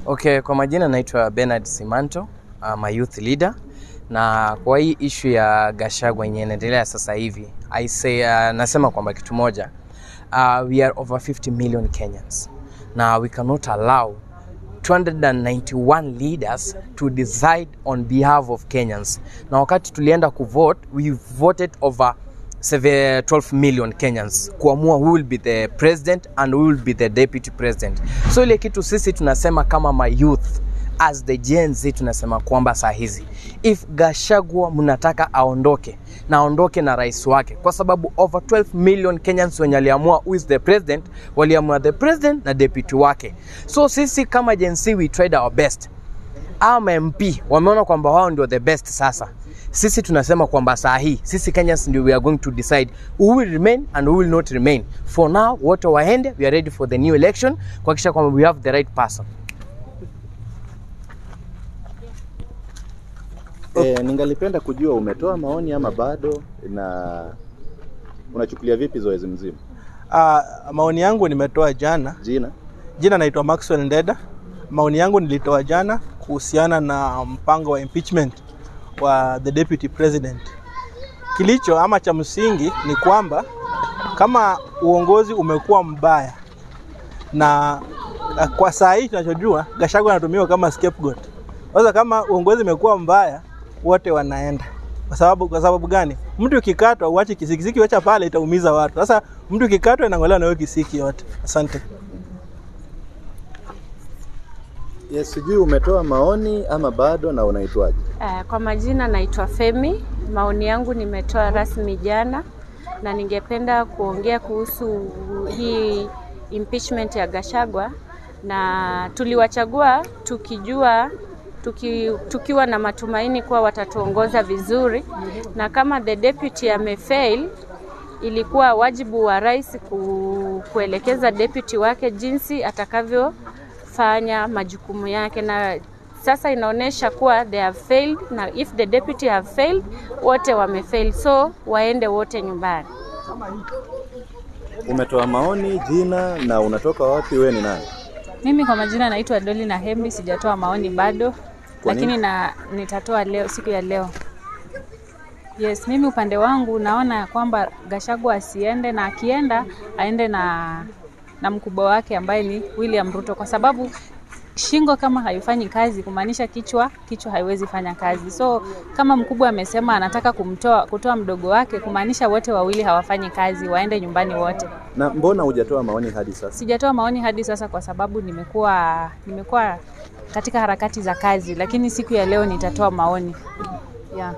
Okay, kwa majina naitwa Bernard Simanto, I'm a youth leader na kwa hii ishu ya Gachagua yenye inaendelea sasa hivi I say, uh, nasema kwamba kitu moja uh, we are over 50 million Kenyans na we cannot allow 291 leaders to decide on behalf of Kenyans. Na wakati tulienda kuvote, we voted over 7 12 million Kenyans kuamua who will be the president and who will be the deputy president. So ile kitu sisi tunasema kama ma youth as the Gen Z tunasema kwamba saa hizi if Gachagua mnataka aondoke na aondoke na rais wake, kwa sababu over 12 million Kenyans wenye aliamua who is the president, waliamua the president na deputy wake. So sisi kama Gen Z we tried our best ama MP wameona kwamba wao ndio the best sasa. Sisi tunasema kwamba saa hii sisi Kenyans ndio we are going to decide who will remain and who will not remain. For now wote waende, we are ready for the new election kuhakikisha kwamba we have the right person. E, ningalipenda kujua umetoa maoni ama bado, na unachukulia vipi zoezi mzima? Uh, maoni yangu nimetoa jana. Jina Jina naitwa Maxwell Ndeda. Maoni yangu nilitoa jana kuhusiana na mpango wa impeachment wa the deputy president. Kilicho ama cha msingi ni kwamba kama uongozi umekuwa mbaya na uh, kwa saa hii tunachojua Gachagua anatumiwa kama scapegoat. Sasa kama uongozi umekuwa mbaya, wote wanaenda kwa sababu kwa sababu gani? Mtu ukikatwa uache kisiki, kisiki wacha pale itaumiza watu. Sasa mtu ukikatwa inang'olewa na hiyo kisiki yote. Asante. yes, sijui umetoa maoni ama bado, na unaitwaje? Uh, kwa majina naitwa Femi. Maoni yangu nimetoa rasmi jana, na ningependa kuongea kuhusu hii impeachment ya Gachagua, na tuliwachagua tukijua tuki, tukiwa na matumaini kuwa watatuongoza vizuri, na kama the deputy amefail, ilikuwa wajibu wa rais ku, kuelekeza deputy wake jinsi atakavyofanya majukumu yake na sasa inaonyesha kuwa they have failed na if the deputy have failed wote wamefail so waende wote nyumbani Umetoa maoni, jina na unatoka wapi? Wewe ni nani? Mimi kwa majina naitwa Doli na Hembi, sijatoa maoni bado, Kwa lakini nini? na nitatoa leo, siku ya leo. Yes, mimi upande wangu naona ya kwamba Gachagua asiende na akienda aende na na mkubwa wake ambaye ni William Ruto, kwa sababu shingo kama haifanyi kazi kumaanisha kichwa kichwa haiwezi fanya kazi. So kama mkubwa amesema anataka kumtoa kutoa mdogo wake, kumaanisha wote wawili hawafanyi kazi, waende nyumbani wote. Na mbona hujatoa maoni hadi sasa? Sijatoa maoni hadi sasa kwa sababu nimekuwa nimekuwa katika harakati za kazi, lakini siku ya leo nitatoa maoni yeah.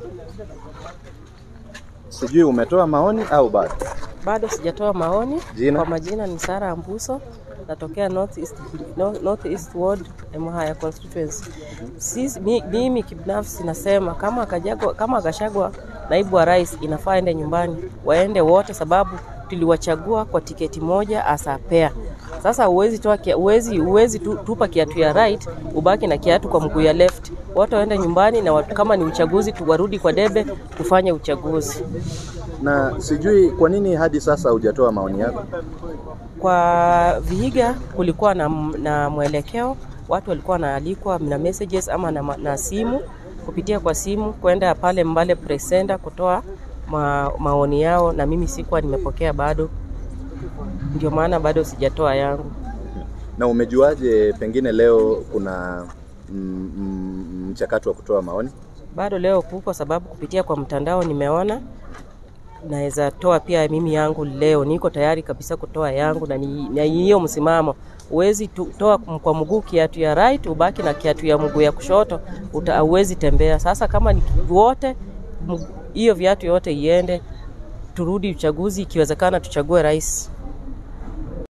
Sijui umetoa maoni au bado? Bado sijatoa maoni. Jina? Kwa majina ni Sara Ambuso, natokea North East, North East Ward, Emuhaya constituency. Sisi, mi- mimi kibinafsi nasema kama Gachagua, kama Gachagua naibu wa rais inafaa ende nyumbani, waende wote, sababu tuliwachagua kwa tiketi moja asapea. Sasa uwezi toa kia, uwezi, uwezi tu, tupa kiatu ya right ubaki na kiatu kwa mguu ya left. Wote waende nyumbani na watu, kama ni uchaguzi tu warudi kwa debe tufanye uchaguzi. Na sijui kwa nini hadi sasa hujatoa maoni yako? Kwa Vihiga kulikuwa na, na mwelekeo, watu walikuwa wanaalikwa na messages ama na, ma- na simu kupitia kwa simu kwenda pale Mbale Press Center kutoa ma, maoni yao, na mimi sikuwa nimepokea bado, ndio maana bado sijatoa yangu. Na umejuaje pengine leo kuna mm, mm, mchakato wa kutoa maoni? Bado leo kuko sababu kupitia kwa mtandao nimeona naweza toa pia mimi yangu leo. Niko tayari kabisa kutoa yangu na ni- na hiyo msimamo. Huwezi tu- toa kwa mguu kiatu ya right ubaki na kiatu ya mguu ya kushoto, uta- hauwezi tembea. Sasa kama ni wote mg- hiyo viatu yote iende, turudi uchaguzi, ikiwezekana tuchague rais.